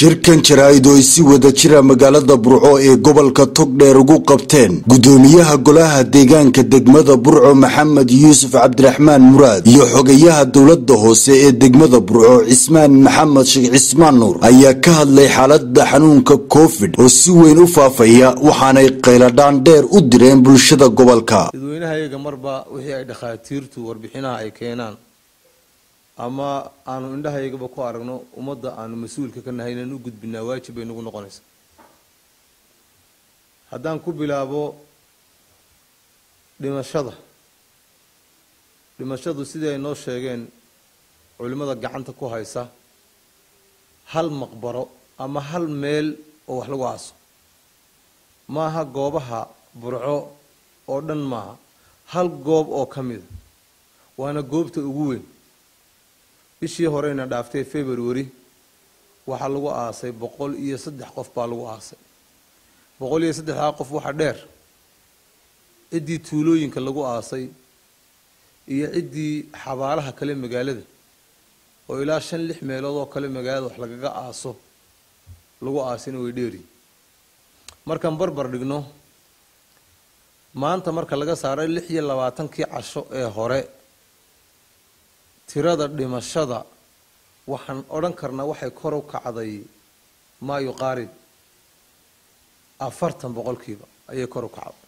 shirkan jaraa'id oo ay si wada jira magaalada burco ee gobolka togdheer ugu qabteen gudoomiyaha golaha deegaanka degmada burco maxamed yuusuf cabdiraxmaan muraad iyo xogayaha dowlada hoose ee degmada burco cismaan maxamed sheekh cismaan nuur ayaa ka hadlay xaalada xanuunka covid oo si weyn u faafaya waxaanay qayladhaan dheer u direen bulshada gobolka dadweynahayaga marba wixii ay dhakhaatiirtu warbixinaha ay keenaan ama aanu indhahayagaba ku aragno ummadda aanu mas-uulka ka nahay inaan u gudbinaa waajib bay nagu noqonaysaa haddaan ku bilaabo dhimashada dhimashadu sidii ay noo sheegeen culimmada gacanta ku haysa hal maqbaro ama hal meel oo wax lagu aaso maaha goobaha burco oo dhan maaha hal goob oo ka mida waana goobta ugu weyn bishii horeyna dhaaftay february waxaa lagu aasay boqol iyo saddex qof baa lagu aasay boqol iyo saddexdaa qof waxaa dheer ciddii tuulooyinka lagu aasay iyo ciddii xabaalaha kale magaalada oo ilaa shan lix meelood oo kale magaalada wax lagaga aaso lagu aasina way dheeri markaan barbar dhigno maanta marka laga saaray lix iyo labaatankii casho ee hore tirada dhimashada waxaan odhan karnaa waxay kor u kacday maa yuqaarib afartan boqolkiiba ayay kor u kacday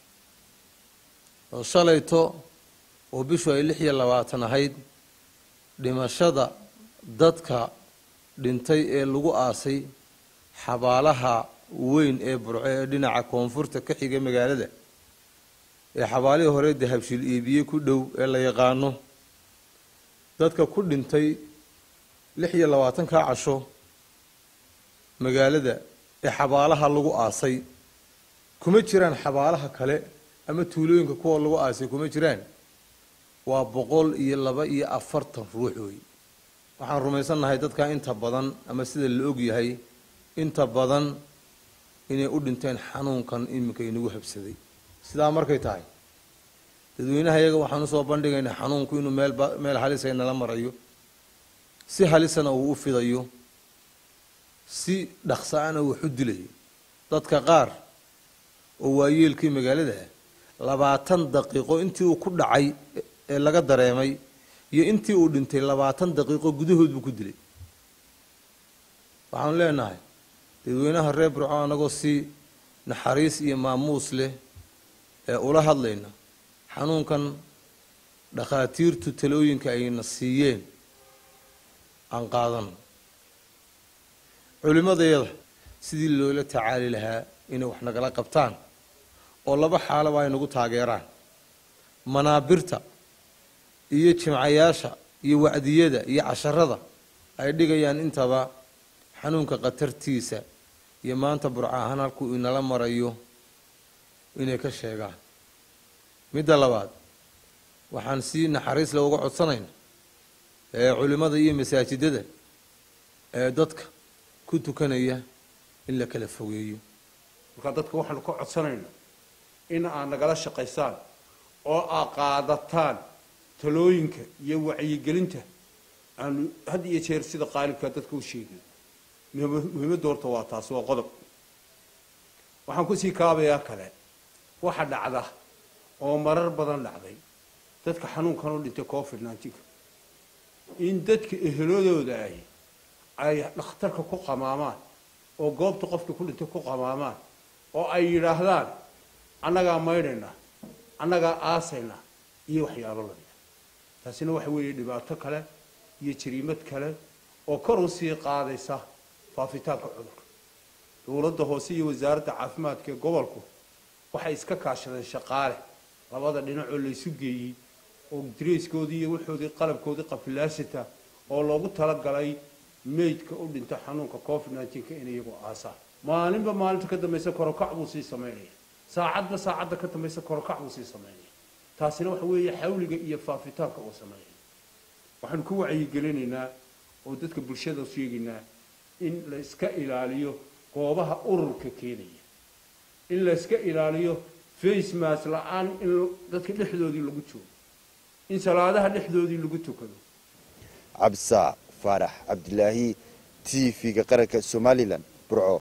oo shalayto oo bishu ay lix iyo labaatan ahayd dhimashada dadka dhintay ee lagu aasay xabaalaha weyn ee burco ee dhinaca koonfurta ka xiga magaalada ee xabaalihii hore dahabshiil iibiye ku dhow ee la yaqaano dadka ku dhintay lix iyo labaatankaa casho magaalada ee xabaalaha lagu aasay kuma jiraan xabaalaha kale ama tuulooyinka kuwa lagu aasay kuma jiraan waa boqol iyo laba iyo afartan ruux wey waxaan rumaysannahay dadkaa inta badan ama sida la og yahay inta badan inay u dhinteen xanuunkan iminka inagu habsaday sidaa markay tahay dadweynaha iyaga waxaan usoo bandhigaynaa xanuunku inuu meel meel halisa nala marayo si halisana uu u fidayo si dhaqsa-ana wax u dilayo dadka qaar oo waayeelkii magaalada ah labaatan daqiiqo intii uu ku dhacay ee laga dareemay iyo intii uu dhintay labaatan daqiiqo gudahood buu ku dilay waxaanu leenahay dadweynaha reer burco anagoo si naxariis iyo maamuus leh ee ula hadlayna xanuunkan dhakhaatiirtu talooyinka ayna siiyeen aan qaadano culimmadayada sidii loola tacaali lahaa inay wax nagala qabtaan oo laba xaalaba ay nagu taageeraan manaabirta iyo jimcayaasha iyo wacdiyada iyo casharada ay dhigayaan intaba xanuunka khatartiisa iyo maanta burco ahaan halkuu inala marayo inay ka sheegaan midda labaad waxaan si naxariis le uga codsanayna ee culimmada iyo masaajidada ee dadka ku tukanaya in la kala fogeeyo markaa dadka waxaanu ka codsanaynaa in aad nagala shaqaysaan oo aad qaadataan talooyinka iyo wacyigelinta aanu had iyo jeer sida qaalibkaa dadka u sheegay muhiimadda horta waa taasi waa qodob waxaan kusii kaabayaa kale waxa dhacda oo marar badan dhacday dadka xanuunkan u dhintay covid nineteenka in dadka eheladooda ahi ay dhakhtarka ku qamaamaan oo goobta qofka ku dhintay ku qamaamaan oo ay yidhaahdaan annagaa maydhayna annagaa aasayna iyo waxyaalo lamida taasina waxa weeye dhibaato kale iyo jariimad kale oo kor u sii qaadaysa faafitaanka cudurka dowladda hoose iyo wasaaradda caafimaadka ee gobolku waxay iska kaashadeen shaqaale labada dhinacoo laysu geeyey oo dareyskoodii iyo waxoodii qalabkoodii qafilaasita oo loogu talagalay meydka u dhinta xanuunka covid nineteenka in iyagu aasaan maalinba maalinta ka dambaysa korokac buu sii samaynaya saacadba saacadda ka dambaysa korokac buu sii samaynaya taasina waxa weeye xawliga iyo faafitaanka uu sameynaya waxaanu ku wacyigelinaynaa oo dadka bulshada sheegaynaa in la iska ilaaliyo goobaha ururka keenaya in la iska ilaaliyo facemas la-aan in dadka dhexdoodii lagu joogo in salaadaha dhexdoodii lagu tukado cabsa faarax cabdilaahi t v-ga qaranka somalilan burco